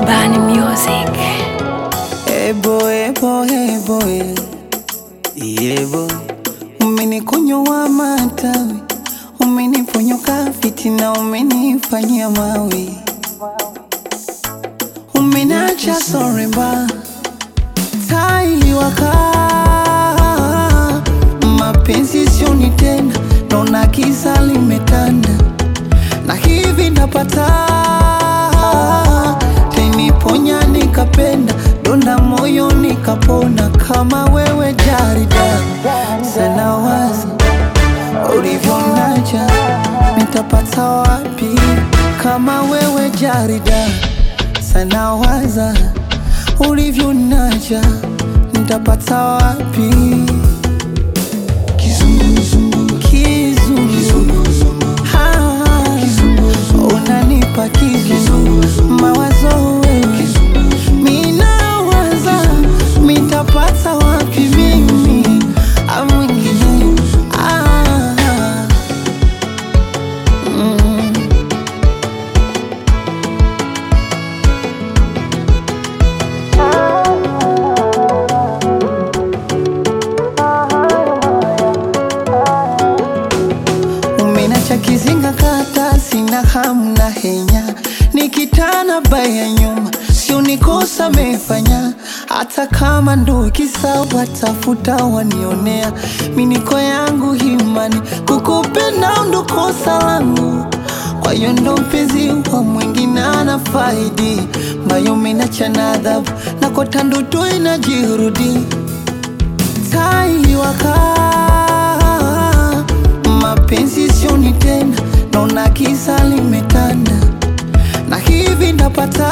Bani Music. Ebo, ebo, ebo, e. Yebo, umenikunywa matawi, umeniponyoka fitina, umenifanyia mawi, umenacha soremba tailiwaka mapenzi sioni tena, naona kisa limetanda na hivi napata teniponya nikapenda donda moyo nikapona kama wewe jarida sana wazi ulivyonaja nitapata wapi kama wewe jarida sana waza ulivyonaja nitapata wapi kizunguzungu Ah, unanipa kizungu mawazo wewe minawaza mitapata wapi mimi au mwingine ah, mm. Umenacha kizinga kata sina hamu na henya nikitana baya nyuma sio nikosa mefanya hata kama ndo kisa watafuta wanionea miniko yangu himani kukupenda ndo kosa langu kwa hiyo ndo mpenzi wa mwingine ana faidi mbayo menacha na adhabu na kota ndoto inajirudi taiwaka mapenzi sioni tena, naona kisa limetanda, na hivi napata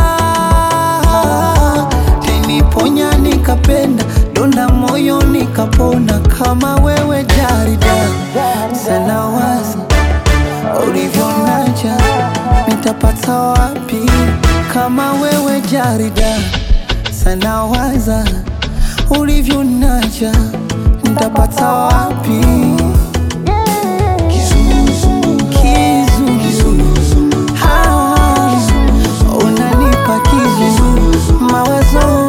teniponya nikapenda, donda moyo nikapona, kama wewe jarida sana wazi ulivyonaja nitapata wapi kama wewe jarida sana waza ulivyonaja nitapata wapi Kizungu. Ah, unanipa kizungu mawazo